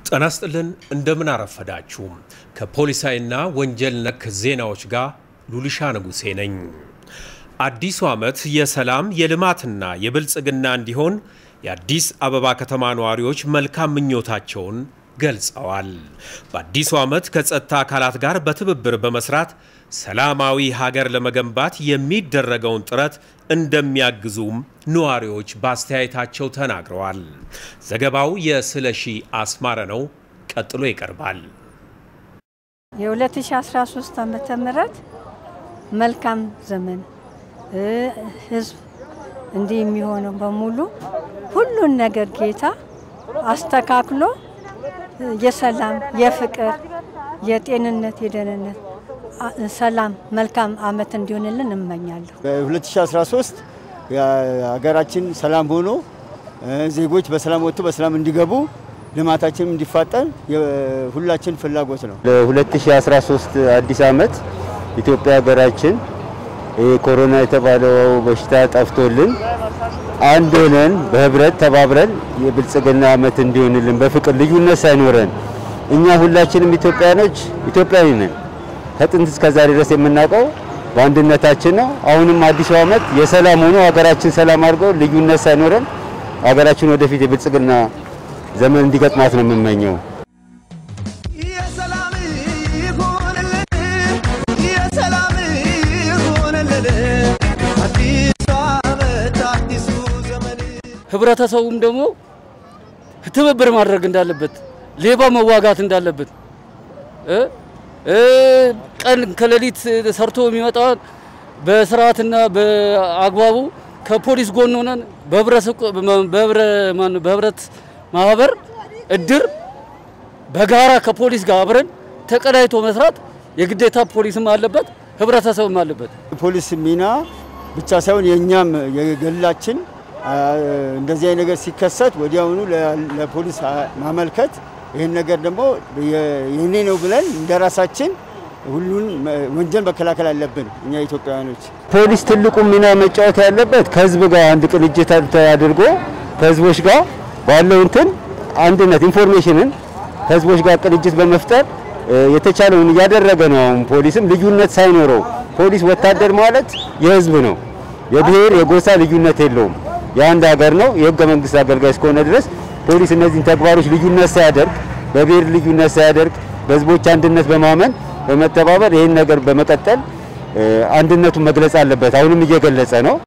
ጤና ይስጥልን እንደምን አረፈዳችሁ። ከፖሊሳዊና ወንጀል ነክ ዜናዎች ጋር ሉልሻ ንጉሴ ነኝ። አዲሱ ዓመት የሰላም የልማትና የብልጽግና እንዲሆን የአዲስ አበባ ከተማ ነዋሪዎች መልካም ምኞታቸውን ገልጸዋል። በአዲሱ ዓመት ከጸጥታ አካላት ጋር በትብብር በመስራት ሰላማዊ ሀገር ለመገንባት የሚደረገውን ጥረት እንደሚያግዙም ነዋሪዎች በአስተያየታቸው ተናግረዋል። ዘገባው የስለሺ አስማረ ነው፣ ቀጥሎ ይቀርባል። የ2013 ዓመተ ምህረት መልካም ዘመን ህዝብ እንዲህ የሚሆነው በሙሉ ሁሉን ነገር ጌታ አስተካክሎ የሰላም የፍቅር የጤንነት የደህንነት ሰላም መልካም አመት እንዲሆንልን እመኛለሁ። በ2013 ሀገራችን ሰላም ሆኖ ዜጎች በሰላም ወጥቶ በሰላም እንዲገቡ ልማታችንም እንዲፋጠን ሁላችን ፍላጎት ነው። ለ2013 አዲስ አመት ኢትዮጵያ ሀገራችን ኮሮና የተባለው በሽታ ጠፍቶልን አንድ ሆነን በህብረት ተባብረን የብልጽግና አመት እንዲሆንልን በፍቅር ልዩነት ሳይኖረን እኛ ሁላችንም ኢትዮጵያኖች ኢትዮጵያዊ ነን። ከጥንት እስከ ዛሬ ድረስ የምናውቀው በአንድነታችን ነው። አሁንም አዲሱ አመት የሰላም ሆኖ ሀገራችን ሰላም አድርገው ልዩነት ሳይኖረን ሀገራችን ወደፊት የብልጽግና ዘመን እንዲገጥማት ነው የምመኘው። ህብረተሰቡም ደግሞ ትብብር ማድረግ እንዳለበት፣ ሌባ መዋጋት እንዳለበት፣ ቀን ከሌሊት ሰርቶ የሚመጣውን በስርዓትና በአግባቡ ከፖሊስ ጎን ሆነን በህብረት ማህበር እድር በጋራ ከፖሊስ ጋር አብረን ተቀናይቶ መስራት የግዴታ ፖሊስም አለበት፣ ህብረተሰብም አለበት። ፖሊስ ሚና ብቻ ሳይሆን የእኛም የግላችን እንደዚህ አይነት ነገር ሲከሰት ወዲያውኑ ለፖሊስ ማመልከት ይህን ነገር ደግሞ የኔ ነው ብለን እንደራሳችን ሁሉን ወንጀል መከላከል አለብን። እኛ ኢትዮጵያውያኖች ፖሊስ ትልቁ ሚና መጫወት ያለበት ከህዝብ ጋር አንድ ቅንጅት አድርጎ ከህዝቦች ጋር ባለው እንትን አንድነት ኢንፎርሜሽንን ከህዝቦች ጋር ቅንጅት በመፍጠር የተቻለውን እያደረገ ነው። አሁን ፖሊስም ልዩነት ሳይኖረው ፖሊስ ወታደር ማለት የህዝብ ነው። የብሔር የጎሳ ልዩነት የለውም። የአንድ ሀገር ነው። የህገ መንግስት አገልጋይ እስከሆነ ድረስ ፖሊስ እነዚህን ተግባሮች ልዩነት ሳያደርግ በብሔር ልዩነት ሳያደርግ በህዝቦች አንድነት በማመን በመተባበር ይህን ነገር በመቀጠል አንድነቱን መግለጽ አለበት። አሁንም እየገለጸ ነው።